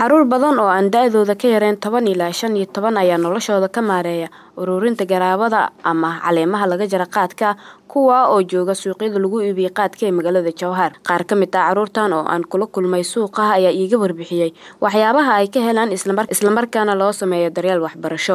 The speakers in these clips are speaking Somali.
caruur badan oo aan da-dooda ka yareen toban ilaa shan iyo toban ayaa noloshooda ka maareeya ururinta garaabada ama caleemaha laga jara qaadka kuwa oo jooga suuqyada lagu iibiyey qaadka ee magaalada jowhar qaar ka mid ah caruurtan oo aan kula kulmay suuqa ayaa iiga warbixiyey waxyaabaha ay ka helaan islamarkaana loo sameeyo daryeel waxbarasho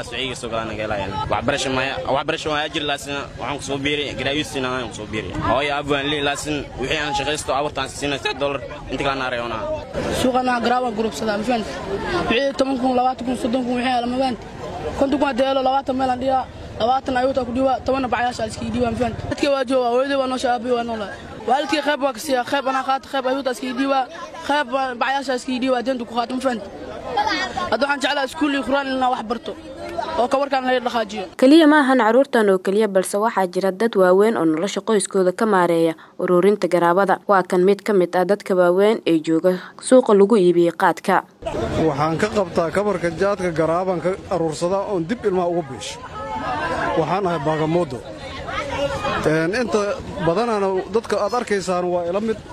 suuqana garaabaan gurubsadaa mafahant wixii toban kun labaatan kun soddon kun wixii lama fahant konton kun haddii helo labaatan meelaan dhigaa labaatan ayuutaa ku dhiibaa tobanna bacyaasha iskii dhiibaa mafahant dadkii waa jooga hooyadii waa noosha aabii waa noolaa waalidkii qayb waa ka siiyaa qayb anaa qaata qayb ayuutaa iskii dhiibaa qayb bacyaasha iskii dhiibaa deenta ku qaata mafahant hadda waxaan jeclaa iskuul iyo quraan inaa wax barto oo kawarkaan laga dhaqaajiyo keliya maahan caruurtan oo keliya balse waxaa jira dad waaweyn oo nolosha qoyskooda ka maareeya ururinta garaabada waa kan mid ka mid ah dadka waaweyn ee jooga suuqa lagu iibiyey qaadka waxaan ka qabtaa kabarka jaadka garaabaan ka aruursadaa oon dib ilmaha uga biisho waxaan ahay baagamooddo inta badanana dadka aad arkaysaan waa ila mid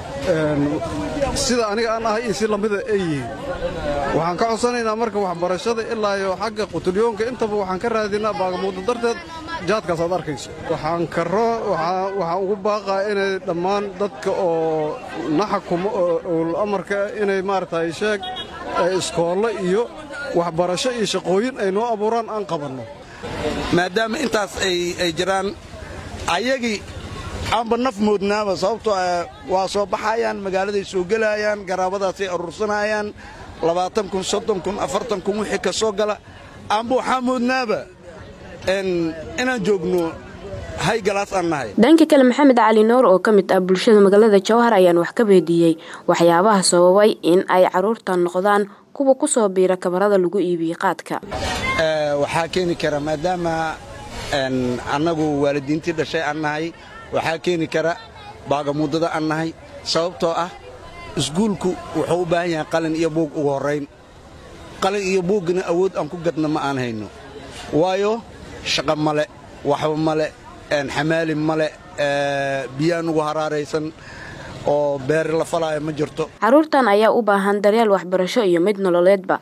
sida aniga aan ahay iyo si lamida ay yihiin waxaan ka codsanaynaa marka waxbarashada ilaa iyo xagga qutulyoonka intaba waxaan ka raadinaa baagamuuddo darteed jaadkaas aad arkayso waxaan karo waxaan ugu baaqaa inay dhammaan dadka oo na xakumo oo owl amarka inay maaragtay sheeg iskoollo iyo waxbarasho iyo shaqooyin ay noo abuuraan aan qabanno maadaama intaas ay jiraan ayagii aanba naf moodnaaba sababtoo waa soo baxayaan magaaladay soo gelayaan garaabadaasay aruursanayaan labaatan kun soddon kun afartan kun wixii ka soo gala aanba waxaa moodnaaba inaan joogno haygalaas aan nahay dhanka kale maxamed cali nuur oo ka mid ah bulshada magaalada jowhar ayaan wax ka weydiiyey waxyaabaha sababay in ay caruurtan noqdaan kuwa ku soo biira kabarada lagu iibiyey qaadka waxaa keeni kara maadaama annagu waalidiintii dhashay aan nahay waxaa keeni kara baagamuddada aan nahay sababtoo ah iskuulku wuxuu u baahan yahay qalin iyo buug ugu horrayn qalin iyo buuggana awood aan ku gadna ma aan hayno waayo shaqa male waxba male xamaali male biyaan ugu haraaraysan oo beeri la falaayo ma jirto caruurtan ayaa u baahan daryeel waxbarasho iyo mid nololeedba